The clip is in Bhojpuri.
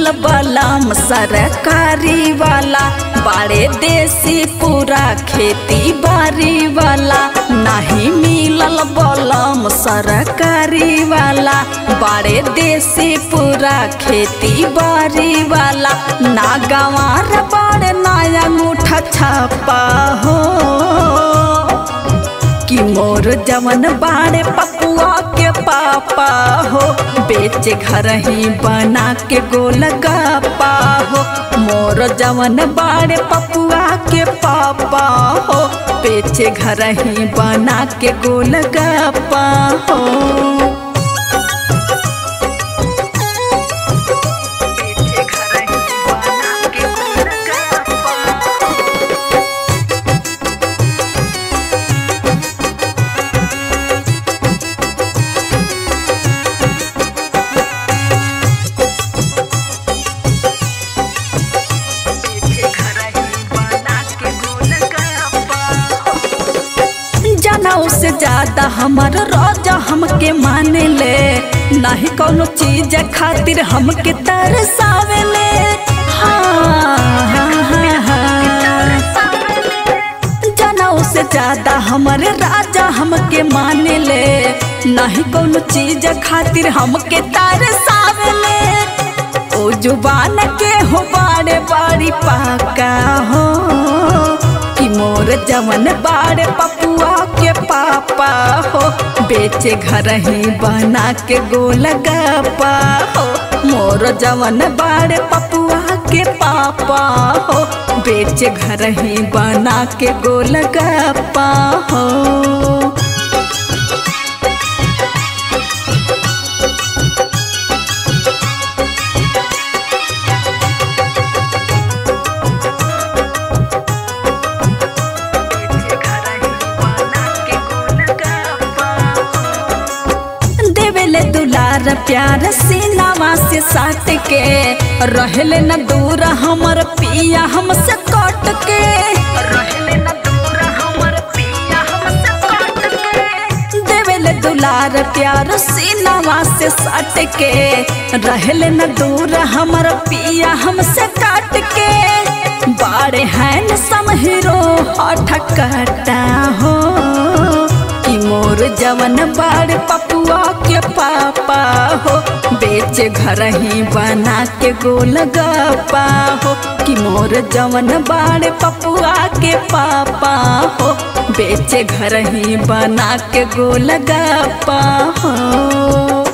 बलम सरकारी वाला बाड़े देसी पूरा खेती बारी वाला नहीं मिलल बलम सरकारी वाला बाड़े देसी पूरा खेती बारी वाला ना गंवार बाड़े नया अंगूठा छापा हो कि मोर जवन बाड़े पपुआ के पापा हो बेचे घर ही बना के गोल गप्पा हो मोर जवन बाड़े पपुआ के पापा हो बेचे घर ही बना के गोल गप्पा हो बेचे घर ही बना के गोल गप्पा जनऊ से ज्यादा हमर रोजा हमके माने ले नहीं कोनो चीज खातिर हमके तरसावे ले हाँ, हाँ, हाँ। जनऊ से ज्यादा हमरे राजा हमके माने ले नहीं कोनो चीज खातिर हमके तरसावे ले ओ जुबान के हो बाड़े बाड़ी पाका हो कि मोर जवन बाड़े पपुआ के पापा हो बेचे घर ही बना के गोल गप्पा हो मोर जवन बाड़े पपुआ के पापा हो बेचे घर ही बना के गोल गप्पा हो देवेले दुलार प्यार सीनावा से साट के रहले न दूर हमर पिया हमसे कट के रहले न दूर हमर पिया हमसे कट के देवेले दुलार प्यार सीनावा से साट के रहले न दूर हमर पिया हमसे काट के बाड़े हैं समहिरो हठ कटा हो कि मोर जवन बाड़ पपुआ के पापा हो बेचे घर ही बना के गोल गप्पा हो कि मोर जवन बाड़ पपुआ के पापा हो बेचे घर ही बना के गोल गप्पा हो